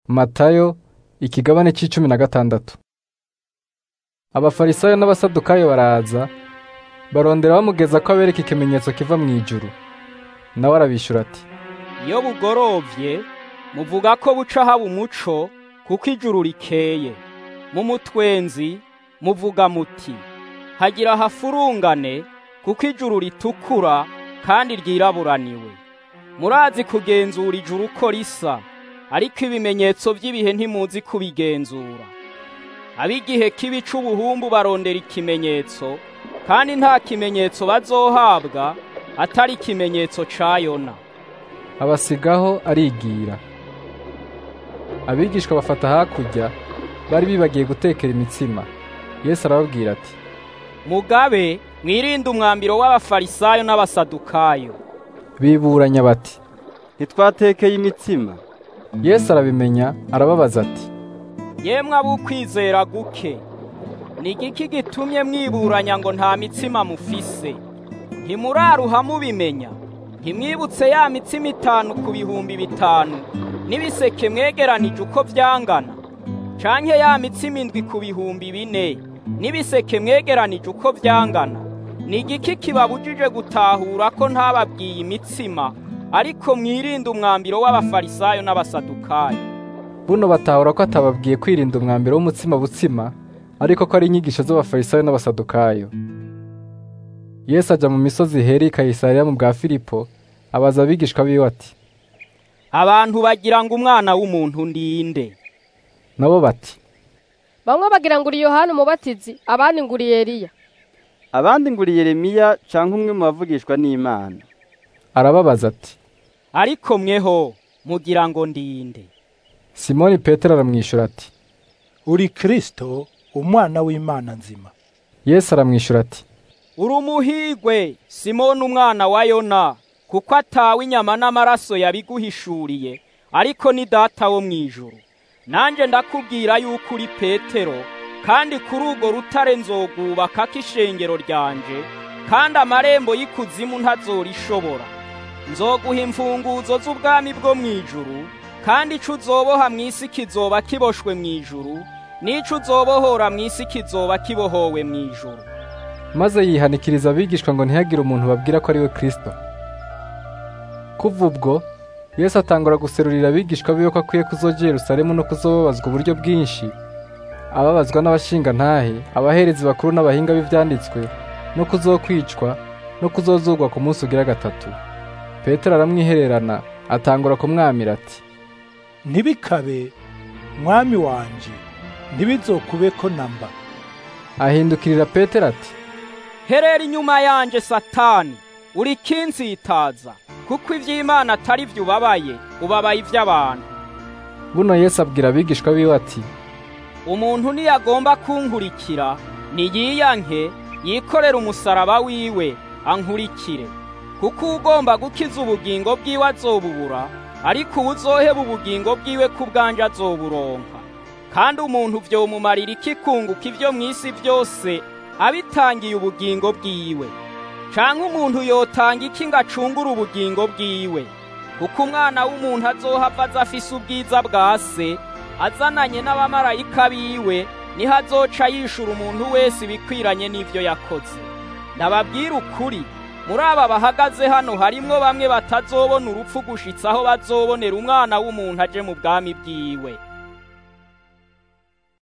Matayo ikigabane c'icumi na gatandatu Abafarisayo n'abasadukayo baraza barondera bamugeza ko abereka ikimenyetso kiva mw'ijuru nawe arabishura ati iyo bugorovye muvuga ko buca haba umuco kuko ijuru rikeye mu mutwenzi muvuga muti hagira hafurungane kuko ijuru ritukura kandi ryiraburaniwe murazi kugenzura ijuru uko risa ariko ibimenyetso vy'ibihe ntimuzi kubigenzura ab'igihe kibi c'ubuhumbu barondera ikimenyetso kandi nta kimenyetso bazohabwa atari ikimenyetso ca Yona abasigaho arigira abigishwa bafata hakurya bari bibagiye gutekera imitsima Yesu arababwira ati mugabe mwirinde umwambiro w'abafarisayo n'abasadukayo biburanya bati ntitwatekeye imitsima Yesu arabimenya arababaza ati yemwe ab'ukwizera guke ni igiki gitumye mwiburanya ngo nta mitsima mufise ntimuraruha mubimenya ntimwibutse ya mitsima itanu ku bihumbi bitanu n'ibiseke mwegeranije uko vyangana canke ya mitsima indwi ku bihumbi bine n'ibiseke mwegeranije uko vyangana ni igiki kibabujije gutahura ko ntababwiye imitsima ariko mwirinde umwambiro w'abafarisayo n'abasadukayo buno batahura ko atababwiye kwirinda umwambiro w'umutsima butsima ariko ko ari inyigisho z'abafarisayo n'abasadukayo Yesu aja mu misozi heri i Kayisariya mu bwa Filipo abaza abigishwa biwe ati abantu bagira ngo umwana w'umuntu ndinde nabo bati bamwe bagira ngo uri yohani umubatizi abandi ngo uri eliya abandi ngo uri yeremiya canke umwe mu bavugishwa n'imana arababaza ati ariko mweho mugira ngo ndinde Simoni Petero aramwishura ati uri Kristo umwana w'Imana nzima Yesu aramwishura ati uri umuhigwe simoni umwana wa yona kuko atawe inyama n'amaraso yabiguhishuriye ariko ni data wo mu ijuru nanjye ndakubwira yuko uri petero kandi kuri urwo rutare nzogubakako ishengero ryanje kandi amarembo y'ikuzimu ntazorishobora nzoguha imfunguzo z'ubwami bwo mu ijuru kandi ico uzoboha mu isi kizoba kiboshwe mu ijuru n'ico uzobohora mu isi kizoba kibohowe mu ijuru maze yihanikiriza abigishwa ngo ntihagire umuntu babwira ko ari we Kristo kuva ubwo Yesu atangura guserurira abigishwa biwe ko akwiye kuzoja Yerusalemu no kuzobabazwa uburyo bwinshi ababazwa n'abashingantahe abaherezi bakuru n'abahinga b'ivyanditswe no kuzokwicwa no kuzozurwa ku munsi ugira gatatu Petero aramwihererana atangura kumwamira ati ntibikabe mwami wanje ntibizokube ko namba ahindukirira Petero ati herera inyuma yanje satani uri kinsitaza kuko ivy'imana atari vyo ubabaye ubabaye ivy'abantu buno Yesu abwira abigishwa biwe ati umuntu niyagomba kunkurikira niyiyanke yikorera umusaraba wiwe ankurikire kuko ugomba gukiza ubugingo bwiwe azobubura ariko uwuzoheba ubugingo bwiwe ku bwanje azoburonka kandi umuntu vyomumarira iki kunguka ivyo mw'isi vyose abitangiye ubugingo bwiwe canke umuntu yotanga iki ngo acungure ubugingo bwiwe kuko umwana w'umuntu azohava aza afise ubwiza bwa se azananye n'abamarayika biwe niho azoca yishura umuntu wese ibikwiranye n'ivyo yakoze ndababwira ukuri muri aba bahagaze hano harimwo bamwe batazobona urupfu gushitsa aho bazobonera umwana w'umuntu aje mu bwami bwiwe